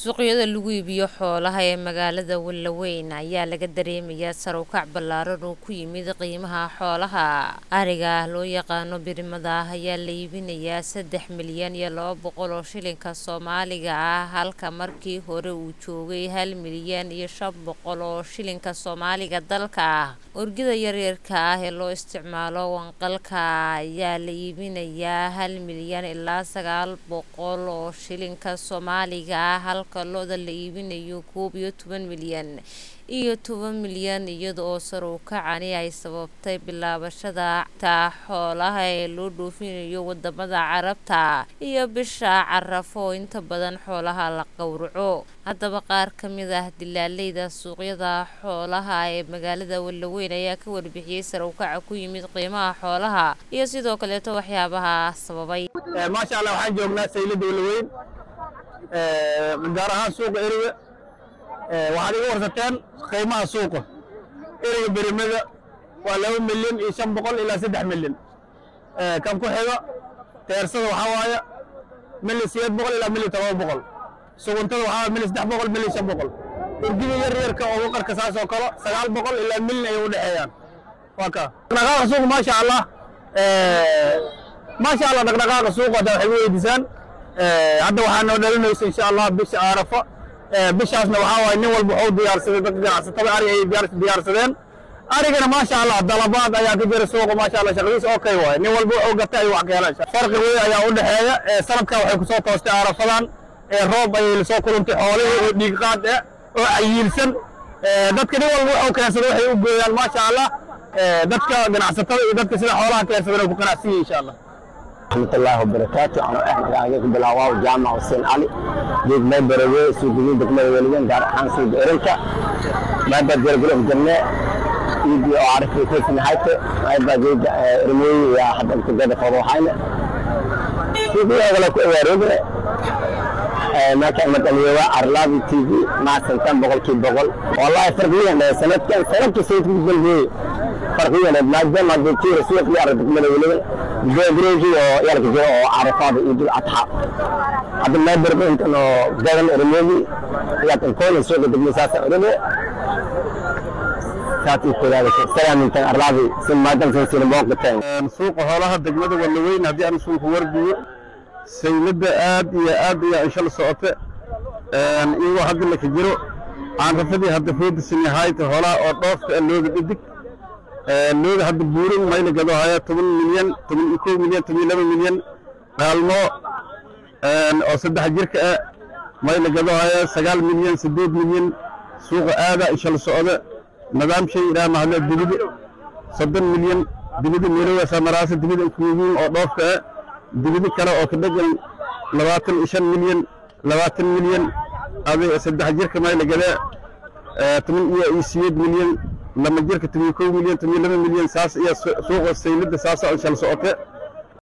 suuqyada lagu iibiyo xoolaha ee magaalada Wallaweyn ayaa laga dareemayaa sar u kac ballaaran oo ku yimid qiimaha xoolaha ariga loo yaqaano birimada ayaa la iibinayaa saddex milyan iyo laba boqol oo shilinka soomaaliga ah halka markii hore uu joogay hal milyan iyo shan boqol oo shilinka soomaaliga dalka ah orgida yaryarka ah ee loo isticmaalo wanqalka ayaa la iibinayaa hal milyan ilaa sagaal boqol oo shilinka soomaaliga ah halka lo-da la iibinayo koob iyo toban milyan iyo toban milyan iyada oo sar u kacani ay sababtay bilaabashada ta xoolaha ee loo dhoofinayo wadamada carabta iyo bisha carafo oo inta badan xoolaha la qowraco haddaba qaar ka mid ah dilaaleyda suuqyada xoolaha ee magaalada Wallaweyn ayaa ka warbixiyey sar u kaca ku yimid qiimaha xoolaha iyo sidoo kaleeto waxyaabaha sababay maasha allah waxaan joognaa saylada Wallaweyn gaar ahaan suuqa eriga waxaad iga warsateen qiimaha suuqa eriga berimada waa laba milyan iyo shan boqol ilaa saddex milyan kan ku xiga teersada waxaa waaye milyan sideed boqol ilaa milyan todoba boqol suguntada waxaa waaye milyan saddex boqol milyan shan boqol urgida yar yarka oo waqarka saas oo kale sagaal boqol ilaa milyan ayay u dhexeeyaan waa ka dhaqdhaqaaqa suuqa maasha allah maasha allah dhaqdhaqaaqa suuqa hadda waxay weydiisaan hadda waxaa noo dhalinaysa insha allah bisha aarafa bishaasna waxaa waaye nin walba wuxuu diyaarsaday dadka ganacsatada ari ayay diyaarsadeen arigana maasha allah dalabaad ayaa ka jira suuqa maasha allah shaqadiisa okay waaye nin walba wuxuu gatay ayuu wax ka helaan farqi weyn ayaa u dhexeeya sanadkan waxay kusoo toostay aarafadan roob ayay lasoo kulantay xoolihii oo dhiig qaad eh oo cayiilsan dadka nin walba wuxuu keensada waxay u gooyaan maasha allah dadka ganacsatada iyo dadka sida xoolaha keensadana ku ganacsan yihin insha allah رحمة الله وبركاته أنا إحنا قاعدين بالهواء وجامعة حسين علي جيت ما بروي سوق جديد دكما ولدين دار حان سوق إرنكا ما بدر قلوب جنة يجي أعرف كيف نهايته ما يبقى جيد رموي يا حد أنت قاعد فروحين سوق أغلى كوارد ما كان مثلا يوا أرلابي تي في مع سنتين بقول كي بقول والله فرقيا سنة كان سنة كسيت بالبي فرقيا ما جمع دكتور سوق يعرف دكما ولدين جوجي oo yarka jiro oo carafaada iyo dul adxa hadda ma darbo intan oo gadan ermedi ayaa tan koona soo gaday misaasa ermedi saati kulaada salaam intan arlaabi sim maadan san sin booqateen suuqa xoolaha degmada Wallaweyn haddii aan suuqa warbiyo saylada aad iyo aad iyo insha Allah socote een iyagoo hadda la ka jiro aan rafadii hadda foodisan yahay xoolaha oo dhoofka looga dhidig looga hadda buurin mayla gado haya toban milyan toban iyo kow milyan toban iyo laba milyan qaalmo oo saddex jirka ah mayla gado haya sagaal milyan siddeed milyan suuqa aada insha la socda nidaam shay ilaa mahadle dibida soddon milyan dibida meelowa samaraasa dibida kuugiin oo dhoofka ah dibida kale oo ka dhegan labaatan iyo shan milyan labaatan milyan aday saddex jirka mayla gada toban iyo sideed milyan lama jirka toban kow milyan toban laba milyan saas iyo suuqa saylada saasa insha la socote